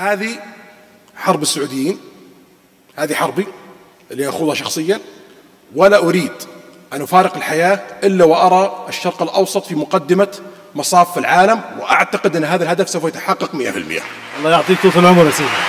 هذه حرب السعوديين هذه حربي اللي أخوضها شخصيا ولا أريد أن أفارق الحياة إلا وأرى الشرق الأوسط في مقدمة مصاف العالم وأعتقد أن هذا الهدف سوف يتحقق 100% الله يعطيك طول العمر يا سيدي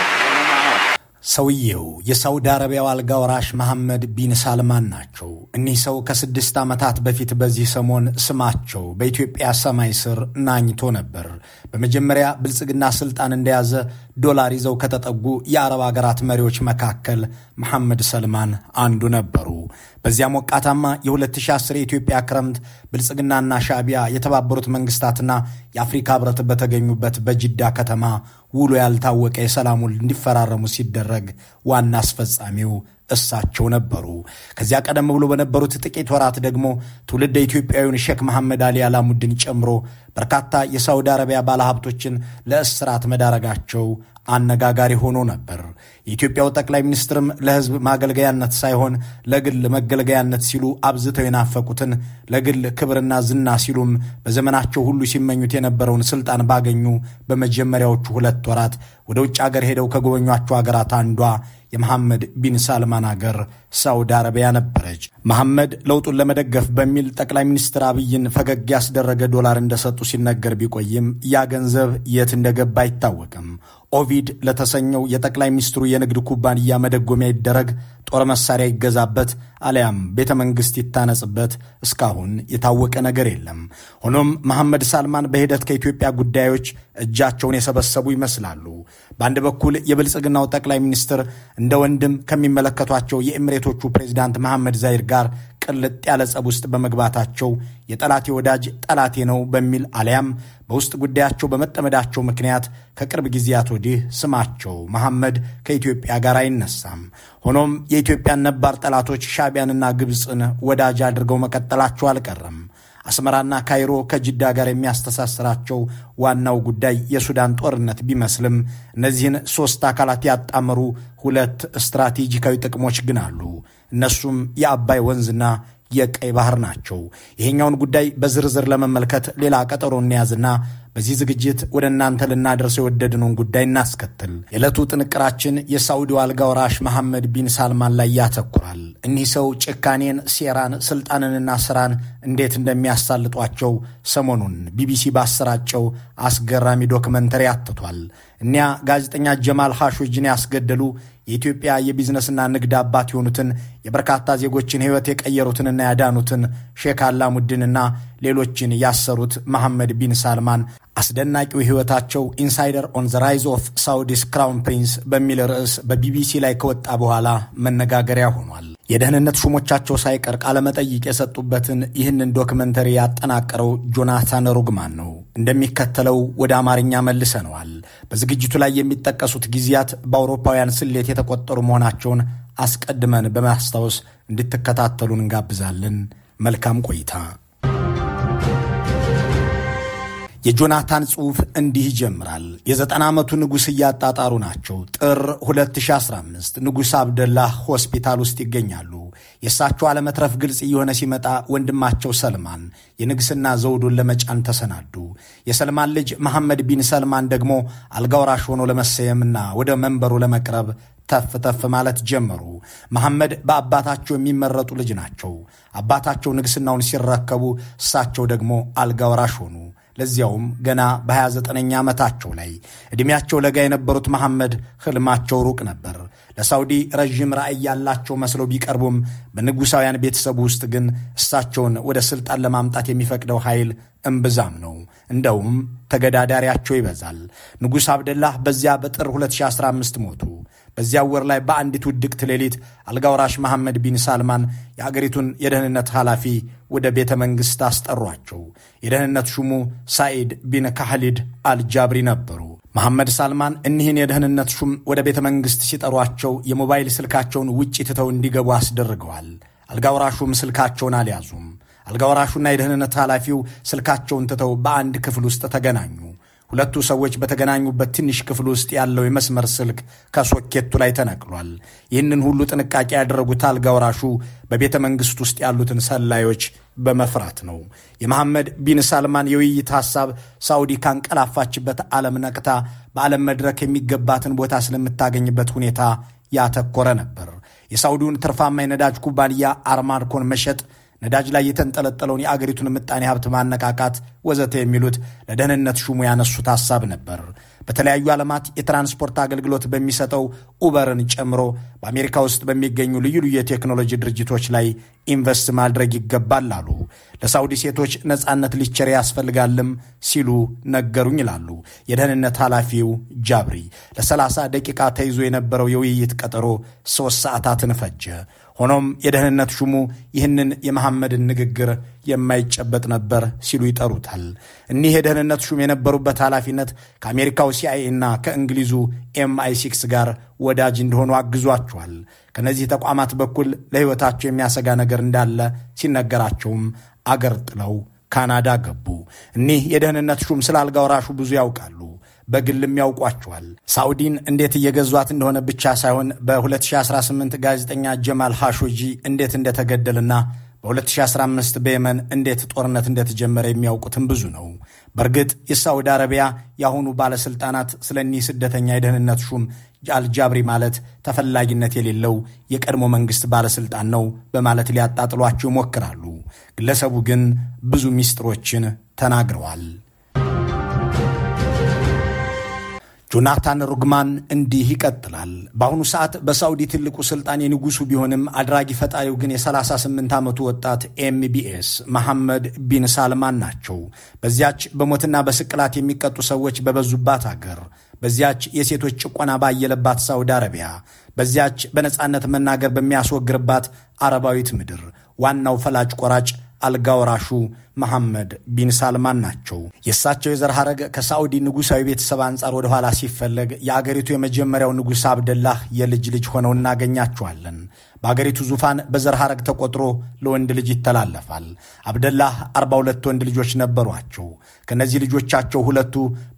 ሰውየው የሳውዲ አረቢያው አልጋ ወራሽ መሐመድ ቢን ሳልማን ናቸው። እኒህ ሰው ከስድስት ዓመታት በፊት በዚህ ሰሞን ስማቸው በኢትዮጵያ ሰማይ ስር ናኝቶ ነበር። በመጀመሪያ ብልጽግና ስልጣን እንደያዘ ዶላር ይዘው ከተጠጉ የአረብ ሀገራት መሪዎች መካከል መሐመድ ሰልማን አንዱ ነበሩ። በዚያ ሞቃታማ የ2010 የኢትዮጵያ ክረምት ብልጽግናና ሻዕቢያ የተባበሩት መንግስታትና የአፍሪካ ህብረት በተገኙበት በጅዳ ከተማ ውሎ ያልታወቀ የሰላም ውል እንዲፈራረሙ ሲደረግ ዋና አስፈጻሚው እሳቸው ነበሩ። ከዚያ ቀደም ብሎ በነበሩት ጥቂት ወራት ደግሞ ትውልደ ኢትዮጵያዊውን ሼክ መሐመድ አሊ አላሙድን ጨምሮ በርካታ የሳውዲ አረቢያ ባለሀብቶችን ለእስራት መዳረጋቸው አነጋጋሪ ሆኖ ነበር። የኢትዮጵያው ጠቅላይ ሚኒስትርም ለህዝብ ማገልገያነት ሳይሆን ለግል መገልገያነት ሲሉ አብዝተው የናፈቁትን ለግል ክብርና ዝና ሲሉም በዘመናቸው ሁሉ ሲመኙት የነበረውን ስልጣን ባገኙ በመጀመሪያዎቹ ሁለት ወራት ወደ ውጭ አገር ሄደው ከጎበኟቸው ሀገራት አንዷ የመሐመድ ቢን ሳልማን አገር ሳውዲ አረቢያ ነበረች። መሐመድ ለውጡን ለመደገፍ በሚል ጠቅላይ ሚኒስትር አብይን ፈገግ ያስደረገ ዶላር እንደሰጡ ሲነገር ቢቆይም ያ ገንዘብ የት እንደገባ አይታወቅም። ኦቪድ ለተሰኘው የጠቅላይ ሚኒስትሩ የንግድ ኩባንያ መደጎሚያ ይደረግ፣ ጦር መሳሪያ ይገዛበት፣ አሊያም ቤተ መንግሥት ይታነጽበት እስካሁን የታወቀ ነገር የለም። ሆኖም መሐመድ ሳልማን በሂደት ከኢትዮጵያ ጉዳዮች እጃቸውን የሰበሰቡ ይመስላሉ። በአንድ በኩል የብልጽግናው ጠቅላይ ሚኒስትር እንደ ወንድም ከሚመለከቷቸው የኤምሬቶቹ ፕሬዚዳንት መሐመድ ዛይር ጋር ቅልጥ ያለ ጸብ ውስጥ በመግባታቸው የጠላቴ ወዳጅ ጠላቴ ነው በሚል አሊያም በውስጥ ጉዳያቸው በመጠመዳቸው ምክንያት ከቅርብ ጊዜያት ወዲህ ስማቸው መሐመድ ከኢትዮጵያ ጋር አይነሳም። ሆኖም የኢትዮጵያን ነባር ጠላቶች ሻዕቢያንና ግብፅን ወዳጅ አድርገው መቀጠላቸው አልቀረም። አስመራና ካይሮ ከጅዳ ጋር የሚያስተሳስራቸው ዋናው ጉዳይ የሱዳን ጦርነት ቢመስልም እነዚህን ሦስት አካላት ያጣመሩ ሁለት ስትራቴጂካዊ ጥቅሞች ግን አሉ። እነሱም የአባይ ወንዝና የቀይ ባህር ናቸው። ይሄኛውን ጉዳይ በዝርዝር ለመመልከት ሌላ ቀጠሮ እንያዝና በዚህ ዝግጅት ወደ እናንተ ልናደርሰው የወደድነውን ጉዳይ እናስከትል። የዕለቱ ጥንቅራችን የሳዑዲው አልጋ ወራሽ መሐመድ ቢን ሳልማን ላይ ያተኩራል። እኒህ ሰው ጭካኔን፣ ሴራን፣ ስልጣንንና ስራን እንዴት እንደሚያሳልጧቸው ሰሞኑን ቢቢሲ ባሰራጨው አስገራሚ ዶክመንተሪ አትቷል። እኒያ ጋዜጠኛ ጀማል ሐሾጅን ያስገደሉ የኢትዮጵያ የቢዝነስና ንግድ አባት የሆኑትን የበርካታ ዜጎችን ሕይወት የቀየሩትንና ያዳኑትን ሼክ አላሙድንና ሌሎችን ያሰሩት መሐመድ ቢን ሳልማን አስደናቂው ሕይወታቸው ኢንሳይደር ኦን ዘ ራይዝ ኦፍ ሳውዲስ ክራውን ፕሪንስ በሚል ርዕስ በቢቢሲ ላይ ከወጣ በኋላ መነጋገሪያ ሆኗል። የደህንነት ሹሞቻቸው ሳይቀር ቃለመጠይቅ የሰጡበትን ይህንን ዶክመንተሪ ያጠናቀረው ጆናታን ሩግማን ነው። እንደሚከተለው ወደ አማርኛ መልሰነዋል። በዝግጅቱ ላይ የሚጠቀሱት ጊዜያት በአውሮፓውያን ስሌት የተቆጠሩ መሆናቸውን አስቀድመን በማስታወስ እንድትከታተሉን እንጋብዛለን። መልካም ቆይታ። የጆናታን ጽሑፍ እንዲህ ይጀምራል። የዘጠና ዓመቱ ንጉሥ እያጣጣሩ ናቸው። ጥር 2015 ንጉሥ አብደላህ ሆስፒታል ውስጥ ይገኛሉ። የእሳቸው አለመትረፍ ግልጽ እየሆነ ሲመጣ ወንድማቸው ሰልማን የንግሥና ዘውዱን ለመጫን ተሰናዱ። የሰልማን ልጅ መሐመድ ቢን ሰልማን ደግሞ አልጋውራሽ ሆኖ ለመሰየምና ወደ መንበሩ ለመቅረብ ተፍ ተፍ ማለት ጀመሩ። መሐመድ በአባታቸው የሚመረጡ ልጅ ናቸው። አባታቸው ንግሥናውን ሲረከቡ እሳቸው ደግሞ አልጋውራሽ ሆኑ። ለዚያውም ገና በ29ኛ ዓመታቸው ላይ ዕድሜያቸው ለጋ የነበሩት መሐመድ ሕልማቸው ሩቅ ነበር። ለሳውዲ ረዥም ራዕይ ያላቸው መስለው ቢቀርቡም በንጉሣውያን ቤተሰቡ ውስጥ ግን እሳቸውን ወደ ሥልጣን ለማምጣት የሚፈቅደው ኃይል እምብዛም ነው። እንደውም ተገዳዳሪያቸው ይበዛል። ንጉሥ አብደላህ በዚያ በጥር 2015 ሞቱ። በዚያ ወር ላይ በአንዲት ውድቅት ሌሊት አልጋውራሽ መሐመድ ቢን ሳልማን የአገሪቱን የደህንነት ኃላፊ ወደ ቤተ መንግሥት አስጠሯቸው። የደህንነት ሹሙ ሳኢድ ቢን ካህሊድ አልጃብሪ ነበሩ። መሐመድ ሳልማን እኒህን የደህንነት ሹም ወደ ቤተ መንግሥት ሲጠሯቸው የሞባይል ስልካቸውን ውጭ ትተው እንዲገቡ አስደርገዋል። አልጋውራሹም ስልካቸውን አልያዙም። አልጋወራሹና የደህንነት ኃላፊው ስልካቸውን ትተው በአንድ ክፍል ውስጥ ተገናኙ። ሁለቱ ሰዎች በተገናኙበት ትንሽ ክፍል ውስጥ ያለው የመስመር ስልክ ከሶኬቱ ላይ ተነቅሏል። ይህንን ሁሉ ጥንቃቄ ያደረጉት አልጋ ወራሹ በቤተ መንግሥት ውስጥ ያሉትን ሰላዮች በመፍራት ነው። የመሐመድ ቢን ሳልማን የውይይት ሐሳብ ሳዑዲ ካንቀላፋችበት ዓለም ነቅታ በዓለም መድረክ የሚገባትን ቦታ ስለምታገኝበት ሁኔታ ያተኮረ ነበር። የሳዑዲውን ትርፋማ የነዳጅ ኩባንያ አርማድኮን መሸጥ ነዳጅ ላይ የተንጠለጠለውን የአገሪቱን ምጣኔ ሀብት ማነቃቃት ወዘተ የሚሉት ለደህንነት ሹሙ ያነሱት ሐሳብ ነበር። በተለያዩ ዓለማት የትራንስፖርት አገልግሎት በሚሰጠው ኡበርን ጨምሮ በአሜሪካ ውስጥ በሚገኙ ልዩ ልዩ የቴክኖሎጂ ድርጅቶች ላይ ኢንቨስት ማድረግ ይገባል አሉ። ለሳውዲ ሴቶች ነጻነት ሊቸር ያስፈልጋልም ሲሉ ነገሩኝ ይላሉ የደህንነት ኃላፊው ጃብሪ። ለ30 ደቂቃ ተይዞ የነበረው የውይይት ቀጠሮ ሦስት ሰዓታትን ፈጀ። ሆኖም የደህንነት ሹሙ ይህንን የመሐመድን ንግግር የማይጨበጥ ነበር ሲሉ ይጠሩታል። እኒህ የደህንነት ሹም የነበሩበት ኃላፊነት ከአሜሪካው ሲአይኤ እና ከእንግሊዙ ኤምአይ ሲክስ ጋር ወዳጅ እንደሆኑ አግዟቸዋል። ከነዚህ ተቋማት በኩል ለሕይወታቸው የሚያሰጋ ነገር እንዳለ ሲነገራቸውም አገር ጥለው ካናዳ ገቡ። እኒህ የደህንነት ሹም ስለ አልጋ ወራሹ ብዙ ያውቃሉ። በግልም ያውቋቸዋል። ሳዑዲን እንዴት እየገዟት እንደሆነ ብቻ ሳይሆን በ2018 ጋዜጠኛ ጀማል ሃሾጂ እንዴት እንደተገደልና በ2015 በየመን እንዴት ጦርነት እንደተጀመረ የሚያውቁትም ብዙ ነው። በእርግጥ የሳዑዲ አረቢያ የአሁኑ ባለሥልጣናት ስለ እኒህ ስደተኛ የደህንነት ሹም አልጃብሪ ማለት ተፈላጊነት የሌለው የቀድሞ መንግሥት ባለሥልጣን ነው በማለት ሊያጣጥሏቸው ይሞክራሉ። ግለሰቡ ግን ብዙ ሚስጥሮችን ተናግረዋል። ጆናታን ሩግማን እንዲህ ይቀጥላል። በአሁኑ ሰዓት በሳዑዲ ትልቁ ስልጣን የንጉሱ ቢሆንም አድራጊ ፈጣሪው ግን የ38 ዓመቱ ወጣት ኤምቢኤስ መሐመድ ቢን ሳልማን ናቸው። በዚያች በሞትና በስቅላት የሚቀጡ ሰዎች በበዙባት አገር፣ በዚያች የሴቶች ጭቆና ባየለባት ሳዑዲ አረቢያ፣ በዚያች በነፃነት መናገር በሚያስወግርባት አረባዊት ምድር ዋናው ፈላጭ ቆራጭ አልጋ ወራሹ መሐመድ ቢን ሳልማን ናቸው። የእሳቸው የዘር ሐረግ ከሳዑዲ ንጉሣዊ ቤተሰብ አንጻር ወደ ኋላ ሲፈለግ የአገሪቱ የመጀመሪያው ንጉሥ አብደላህ የልጅ ልጅ ሆነው እናገኛቸዋለን። በአገሪቱ ዙፋን በዘር ሐረግ ተቆጥሮ ለወንድ ልጅ ይተላለፋል። አብደላህ 42 ወንድ ልጆች ነበሯቸው። ከእነዚህ ልጆቻቸው ሁለቱ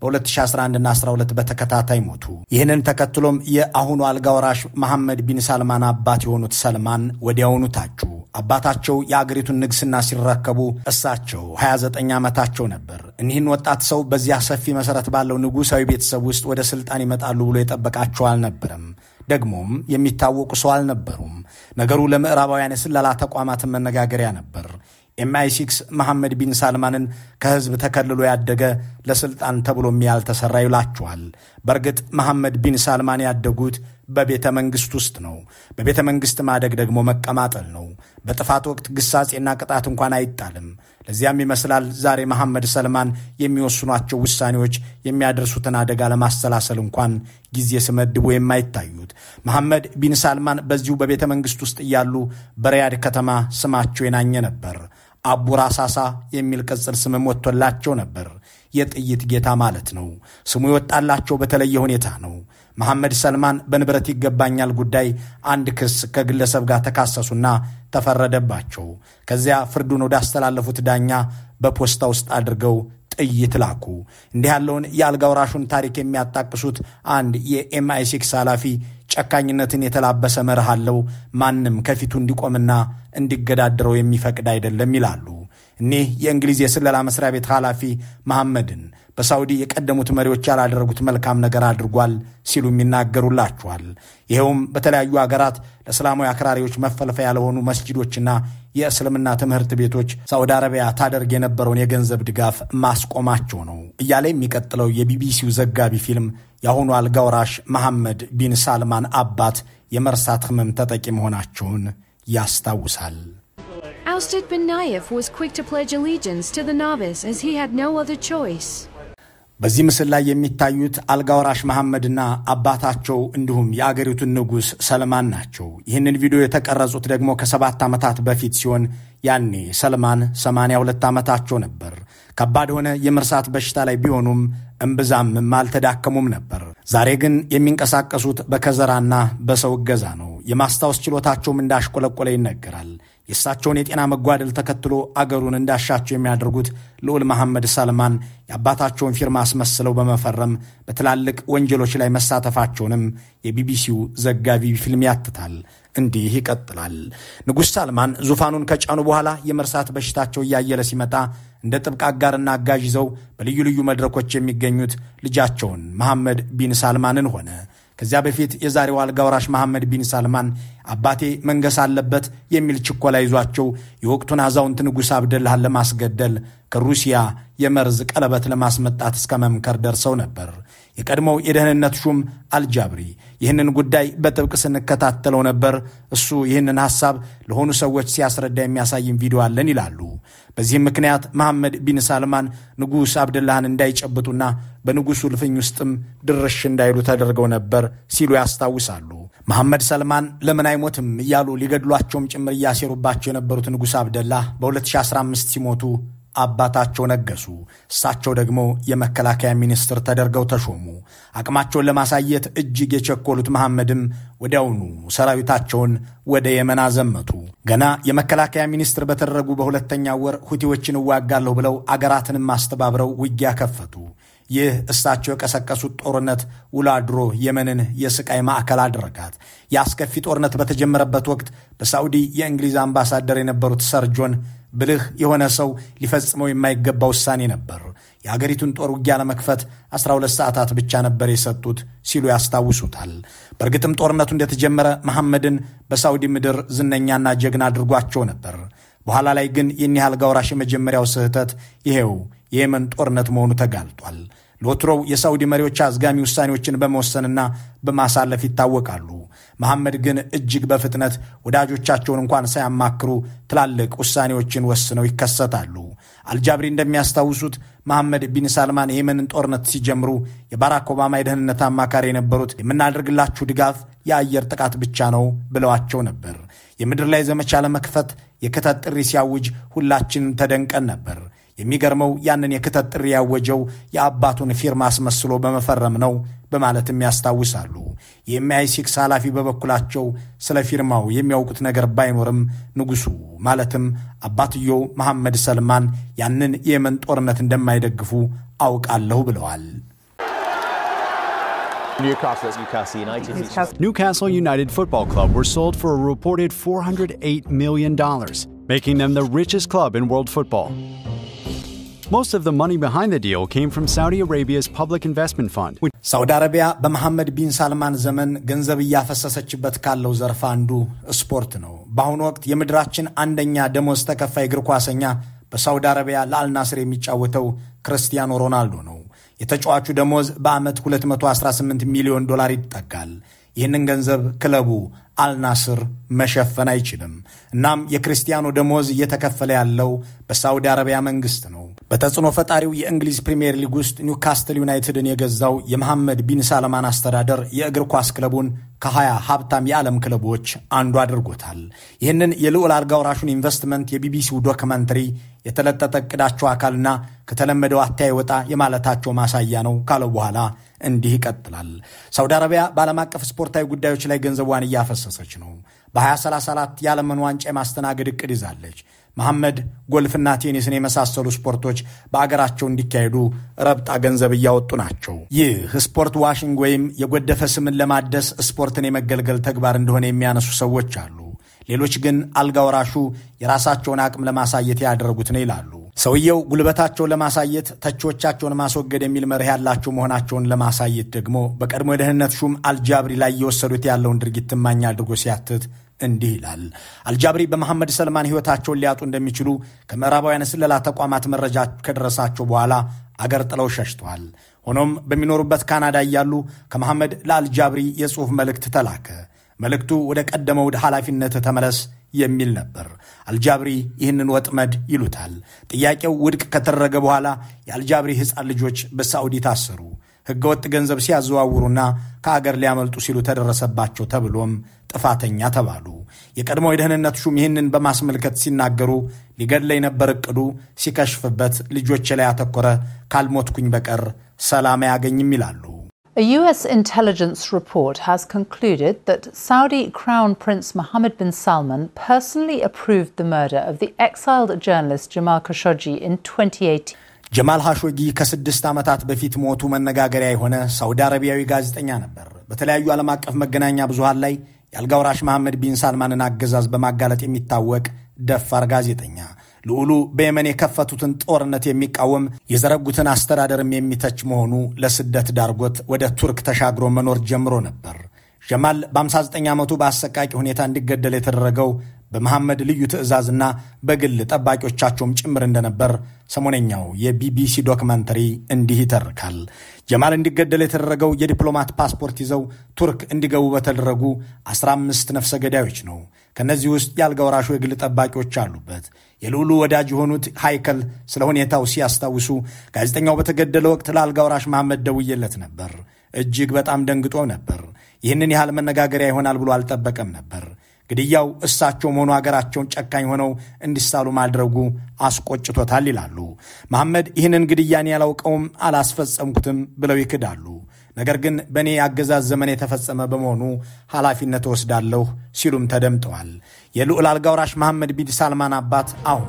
በ2011ና 12 በተከታታይ ሞቱ። ይህንን ተከትሎም የአሁኑ አልጋ ወራሽ መሐመድ ቢን ሳልማን አባት የሆኑት ሰልማን ወዲያውኑ ታጩ። አባታቸው የአገሪቱን ንግስና ሲረከቡ እሳቸው 29 ዓመታቸው ነበር። እኒህን ወጣት ሰው በዚያ ሰፊ መሠረት ባለው ንጉሣዊ ቤተሰብ ውስጥ ወደ ሥልጣን ይመጣሉ ብሎ የጠበቃቸው አልነበረም። ደግሞም የሚታወቁ ሰው አልነበሩም። ነገሩ ለምዕራባውያን የስለላ ተቋማትን መነጋገሪያ ነበር። ኤምአይ ሲክስ መሐመድ ቢን ሳልማንን ከሕዝብ ተከልሎ ያደገ ለሥልጣን ተብሎም ያልተሠራ ይላቸዋል። በእርግጥ መሐመድ ቢን ሳልማን ያደጉት በቤተ መንግሥት ውስጥ ነው። በቤተ መንግሥት ማደግ ደግሞ መቀማጠል ነው። በጥፋት ወቅት ግሳጼና ቅጣት እንኳን አይጣልም። ለዚያም ይመስላል ዛሬ መሐመድ ሰልማን የሚወስኗቸው ውሳኔዎች የሚያደርሱትን አደጋ ለማሰላሰል እንኳን ጊዜ ስመድቦ የማይታዩት። መሐመድ ቢን ሳልማን በዚሁ በቤተ መንግሥት ውስጥ እያሉ በሪያድ ከተማ ስማቸው የናኘ ነበር። አቡ ራሳሳ የሚል ቅጽል ስምም ወጥቶላቸው ነበር። የጥይት ጌታ ማለት ነው። ስሙ የወጣላቸው በተለየ ሁኔታ ነው። መሐመድ ሰልማን በንብረት ይገባኛል ጉዳይ አንድ ክስ ከግለሰብ ጋር ተካሰሱና ተፈረደባቸው። ከዚያ ፍርዱን ወዳስተላለፉት ዳኛ በፖስታ ውስጥ አድርገው ጥይት ላኩ። እንዲህ ያለውን የአልጋ ወራሹን ታሪክ የሚያጣቅሱት አንድ የኤምአይ ሲክስ ኃላፊ ጨካኝነትን የተላበሰ መርህ አለው፣ ማንም ከፊቱ እንዲቆምና እንዲገዳደረው የሚፈቅድ አይደለም ይላሉ። እኒህ የእንግሊዝ የስለላ መስሪያ ቤት ኃላፊ መሐመድን በሳውዲ የቀደሙት መሪዎች ያላደረጉት መልካም ነገር አድርጓል ሲሉም ይናገሩላቸዋል። ይኸውም በተለያዩ አገራት ለእስላማዊ አክራሪዎች መፈልፈያ ያልሆኑ መስጂዶችና የእስልምና ትምህርት ቤቶች ሳዑዲ አረቢያ ታደርግ የነበረውን የገንዘብ ድጋፍ ማስቆማቸው ነው እያለ የሚቀጥለው የቢቢሲው ዘጋቢ ፊልም የአሁኑ አልጋ ወራሽ መሐመድ ቢን ሳልማን አባት የመርሳት ህመም ተጠቂ መሆናቸውን ያስታውሳል። Ousted bin Nayef was quick to pledge allegiance to the novice as he had no other choice. በዚህ ምስል ላይ የሚታዩት አልጋ ወራሽ መሐመድና አባታቸው እንዲሁም የአገሪቱን ንጉሥ ሰልማን ናቸው። ይህንን ቪዲዮ የተቀረጹት ደግሞ ከሰባት ዓመታት በፊት ሲሆን ያኔ ሰልማን 82 ዓመታቸው ነበር። ከባድ የሆነ የመርሳት በሽታ ላይ ቢሆኑም እምብዛምም አልተዳከሙም ነበር። ዛሬ ግን የሚንቀሳቀሱት በከዘራና በሰው እገዛ ነው። የማስታወስ ችሎታቸውም እንዳሽቆለቆለ ይነገራል። የእሳቸውን የጤና መጓደል ተከትሎ አገሩን እንዳሻቸው የሚያደርጉት ልዑል መሐመድ ሰልማን የአባታቸውን ፊርማ አስመስለው በመፈረም በትላልቅ ወንጀሎች ላይ መሳተፋቸውንም የቢቢሲው ዘጋቢ ፊልም ያትታል። እንዲህ ይቀጥላል። ንጉሥ ሳልማን ዙፋኑን ከጫኑ በኋላ የመርሳት በሽታቸው እያየለ ሲመጣ እንደ ጥብቅ አጋርና አጋዥ ይዘው በልዩ ልዩ መድረኮች የሚገኙት ልጃቸውን መሐመድ ቢን ሳልማንን ሆነ። ከዚያ በፊት የዛሬው አልጋ ወራሽ መሐመድ ቢን ሳልማን አባቴ መንገስ አለበት የሚል ችኮላ ይዟቸው የወቅቱን አዛውንት ንጉሥ አብደላህን ለማስገደል ከሩሲያ የመርዝ ቀለበት ለማስመጣት እስከ መምከር ደርሰው ነበር። የቀድሞው የደህንነት ሹም አልጃብሪ ይህንን ጉዳይ በጥብቅ ስንከታተለው ነበር። እሱ ይህንን ሐሳብ ለሆኑ ሰዎች ሲያስረዳ የሚያሳይም ቪዲዮ አለን ይላሉ። በዚህም ምክንያት መሐመድ ቢን ሳልማን ንጉሥ አብደላህን እንዳይጨብጡና በንጉሡ ልፍኝ ውስጥም ድርሽ እንዳይሉ ተደርገው ነበር ሲሉ ያስታውሳሉ። መሐመድ ሰልማን ለምን አይሞትም እያሉ ሊገድሏቸውም ጭምር እያሴሩባቸው የነበሩት ንጉሥ አብደላህ በ2015 ሲሞቱ አባታቸው ነገሱ። እሳቸው ደግሞ የመከላከያ ሚኒስትር ተደርገው ተሾሙ። አቅማቸውን ለማሳየት እጅግ የቸኮሉት መሐመድም ወዲያውኑ ሰራዊታቸውን ወደ የመን አዘመቱ። ገና የመከላከያ ሚኒስትር በተደረጉ በሁለተኛው ወር ሁቲዎችን እዋጋለሁ ብለው አገራትንም አስተባብረው ውጊያ ከፈቱ። ይህ እሳቸው የቀሰቀሱት ጦርነት ውሎ አድሮ የመንን የስቃይ ማዕከል አደረጋት። የአስከፊ ጦርነት በተጀመረበት ወቅት በሳዑዲ የእንግሊዝ አምባሳደር የነበሩት ሰር ጆን ብልህ የሆነ ሰው ሊፈጽመው የማይገባ ውሳኔ ነበር። የአገሪቱን ጦር ውጊያ ለመክፈት 12 ሰዓታት ብቻ ነበር የሰጡት ሲሉ ያስታውሱታል። በእርግጥም ጦርነቱ እንደተጀመረ መሐመድን በሳዑዲ ምድር ዝነኛና ጀግና አድርጓቸው ነበር። በኋላ ላይ ግን ይህን ያህል አልጋ ወራሽ የመጀመሪያው ስህተት ይሄው የየመን ጦርነት መሆኑ ተጋልጧል። ለወትሮው የሳዑዲ መሪዎች አዝጋሚ ውሳኔዎችን በመወሰንና በማሳለፍ ይታወቃሉ። መሐመድ ግን እጅግ በፍጥነት ወዳጆቻቸውን እንኳን ሳያማክሩ ትላልቅ ውሳኔዎችን ወስነው ይከሰታሉ። አልጃብሪ እንደሚያስታውሱት መሐመድ ቢን ሳልማን የየመንን ጦርነት ሲጀምሩ የባራክ ኦባማ የደህንነት አማካሪ የነበሩት የምናደርግላችሁ ድጋፍ የአየር ጥቃት ብቻ ነው ብለዋቸው ነበር። የምድር ላይ ዘመቻ ለመክፈት የክተት ጥሪ ሲያውጅ ሁላችንም ተደንቀን ነበር። የሚገርመው ያንን የክተት ጥሪ ያወጀው የአባቱን ፊርማ አስመስሎ በመፈረም ነው በማለትም ያስታውሳሉ። የኤምአይ ሲክስ ኃላፊ በበኩላቸው ስለ ፊርማው የሚያውቁት ነገር ባይኖርም ንጉሡ ማለትም አባትየው መሐመድ ሰልማን ያንን የየመን ጦርነት እንደማይደግፉ አውቃለሁ ብለዋል። Newcastle United Football Club were sold for a reported $408 million, making them the richest club in world football. Most of the money behind the deal came from Saudi Arabia's Public Investment Fund, which ሳውዲ አረቢያ በመሐመድ ቢን ሳልማን ዘመን ገንዘብ እያፈሰሰችበት ካለው ዘርፍ አንዱ ስፖርት ነው። በአሁኑ ወቅት የምድራችን አንደኛ ደሞዝ ተከፋይ እግር ኳሰኛ በሳውዲ አረቢያ ለአልናስር የሚጫወተው ክርስቲያኖ ሮናልዶ ነው። የተጫዋቹ ደሞዝ በዓመት 218 ሚሊዮን ዶላር ይጠጋል። ይህንን ገንዘብ ክለቡ አልናስር መሸፈን አይችልም። እናም የክርስቲያኖ ደሞዝ እየተከፈለ ያለው በሳውዲ አረቢያ መንግስት ነው። በተጽዕኖ ፈጣሪው የእንግሊዝ ፕሪምየር ሊግ ውስጥ ኒውካስትል ዩናይትድን የገዛው የመሐመድ ቢን ሳልማን አስተዳደር የእግር ኳስ ክለቡን ከሀያ ሀብታም የዓለም ክለቦች አንዱ አድርጎታል። ይህንን የልዑል አልጋ ወራሹን ኢንቨስትመንት የቢቢሲው ዶክመንተሪ የተለጠጠ እቅዳቸው አካልና ከተለመደው አተያይ ወጣ የማለታቸው ማሳያ ነው ካለው በኋላ እንዲህ ይቀጥላል። ሳውዲ አረቢያ በዓለም አቀፍ ስፖርታዊ ጉዳዮች ላይ ገንዘቧን እያፈሰሰች ነው። በ2034 የዓለምን ዋንጫ የማስተናገድ እቅድ ይዛለች። መሐመድ ጎልፍና ቴኒስን የመሳሰሉ ስፖርቶች በአገራቸው እንዲካሄዱ ረብጣ ገንዘብ እያወጡ ናቸው። ይህ ስፖርት ዋሽንግ ወይም የጎደፈ ስምን ለማደስ ስፖርትን የመገልገል ተግባር እንደሆነ የሚያነሱ ሰዎች አሉ። ሌሎች ግን አልጋ ወራሹ የራሳቸውን አቅም ለማሳየት ያደረጉት ነው ይላሉ። ሰውየው ጉልበታቸውን ለማሳየት ተቺዎቻቸውን ማስወገድ የሚል መርህ ያላቸው መሆናቸውን ለማሳየት ደግሞ በቀድሞ የደህንነት ሹም አልጃብሪ ላይ እየወሰዱት ያለውን ድርጊት ትማኝ አድርጎ ሲያትት እንዲህ ይላል። አልጃብሪ በመሐመድ ሰልማን ሕይወታቸውን ሊያጡ እንደሚችሉ ከምዕራባውያን ስለላ ተቋማት መረጃ ከደረሳቸው በኋላ አገር ጥለው ሸሽተዋል። ሆኖም በሚኖሩበት ካናዳ እያሉ ከመሐመድ ለአልጃብሪ የጽሑፍ መልእክት ተላከ። መልእክቱ ወደ ቀደመው ኃላፊነት ተመለስ የሚል ነበር። አልጃብሪ ይህንን ወጥመድ ይሉታል። ጥያቄው ውድቅ ከተደረገ በኋላ የአልጃብሪ ሕፃን ልጆች በሳዑዲ ታሰሩ። ሕገወጥ ገንዘብ ሲያዘዋውሩና ከአገር ሊያመልጡ ሲሉ ተደረሰባቸው ተብሎም ጥፋተኛ ተባሉ። የቀድሞው የደህንነት ሹም ይህንን በማስመልከት ሲናገሩ ሊገድለኝ ነበር እቅዱ፣ ሲከሽፍበት ልጆቼ ላይ ያተኮረ፣ ካልሞትኩኝ በቀር ሰላም አያገኝም ይላሉ። A US intelligence report has concluded that Saudi Crown Prince Mohammed bin Salman personally approved the murder of the exiled journalist Jamal Khashoggi in 2018. ጀማል ሐሾጊ ከስድስት ዓመታት በፊት ሞቱ መነጋገሪያ የሆነ ሳውዲ አረቢያዊ ጋዜጠኛ ነበር። በተለያዩ ዓለም አቀፍ መገናኛ ብዙሃን ላይ የአልጋ ወራሽ መሐመድ ቢን ሳልማንን አገዛዝ በማጋለጥ የሚታወቅ ደፋር ጋዜጠኛ ልዑሉ በየመን የከፈቱትን ጦርነት የሚቃወም የዘረጉትን አስተዳደርም የሚተች መሆኑ ለስደት ዳርጎት ወደ ቱርክ ተሻግሮ መኖር ጀምሮ ነበር። ጀማል በ59 ዓመቱ በአሰቃቂ ሁኔታ እንዲገደል የተደረገው በመሐመድ ልዩ ትዕዛዝና በግል ጠባቂዎቻቸውም ጭምር እንደነበር ሰሞነኛው የቢቢሲ ዶክመንተሪ እንዲህ ይተርካል። ጀማል እንዲገደል የተደረገው የዲፕሎማት ፓስፖርት ይዘው ቱርክ እንዲገቡ በተደረጉ 15 ነፍሰ ገዳዮች ነው። ከእነዚህ ውስጥ የአልጋ ወራሹ የግል ጠባቂዎች አሉበት። የልዑሉ ወዳጅ የሆኑት ሃይከል ስለ ሁኔታው ሲያስታውሱ ጋዜጠኛው በተገደለ ወቅት ለአልጋ ወራሽ መሐመድ ደውዬለት ነበር። እጅግ በጣም ደንግጦ ነበር። ይህንን ያህል መነጋገሪያ ይሆናል ብሎ አልጠበቀም ነበር። ግድያው እሳቸውም ሆኑ አገራቸውን ጨካኝ ሆነው እንዲሳሉ ማድረጉ አስቆጭቶታል ይላሉ። መሐመድ ይህንን ግድያን ያላውቀውም አላስፈጸምኩትም ብለው ይክዳሉ። ነገር ግን በእኔ የአገዛዝ ዘመን የተፈጸመ በመሆኑ ኃላፊነት ወስዳለሁ ሲሉም ተደምጠዋል። የልዑል አልጋ ወራሽ መሐመድ ቢን ሳልማን አባት አሁን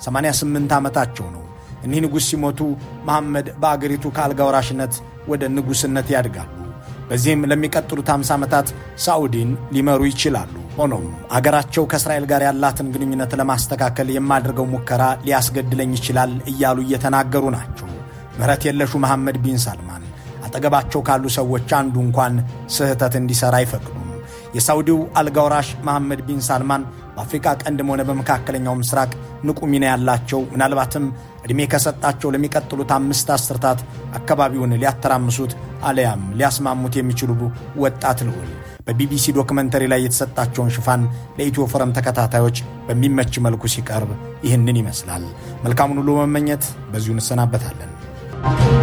88 ዓመታቸው ነው። እኒህ ንጉሥ ሲሞቱ መሐመድ በአገሪቱ ከአልጋ ወራሽነት ወደ ንጉሥነት ያድጋሉ። በዚህም ለሚቀጥሉት 50 ዓመታት ሳዑዲን ሊመሩ ይችላሉ። ሆኖም አገራቸው ከእስራኤል ጋር ያላትን ግንኙነት ለማስተካከል የማድርገው ሙከራ ሊያስገድለኝ ይችላል እያሉ እየተናገሩ ናቸው። ምሕረት የለሹ መሐመድ ቢን ሳልማን አጠገባቸው ካሉ ሰዎች አንዱ እንኳን ስህተት እንዲሠራ አይፈቅዱም። የሳውዲው አልጋውራሽ መሐመድ ቢን ሳልማን በአፍሪካ ቀንድም ሆነ በመካከለኛው ምስራቅ ንቁ ሚና ያላቸው ምናልባትም ዕድሜ ከሰጣቸው ለሚቀጥሉት አምስት አስርታት አካባቢውን ሊያተራምሱት አለያም ሊያስማሙት የሚችሉ ወጣት ልዑል በቢቢሲ ዶክመንተሪ ላይ የተሰጣቸውን ሽፋን ለኢትዮ ፎረም ተከታታዮች በሚመች መልኩ ሲቀርብ ይህንን ይመስላል። መልካሙን ሁሉ መመኘት በዚሁ እንሰናበታለን።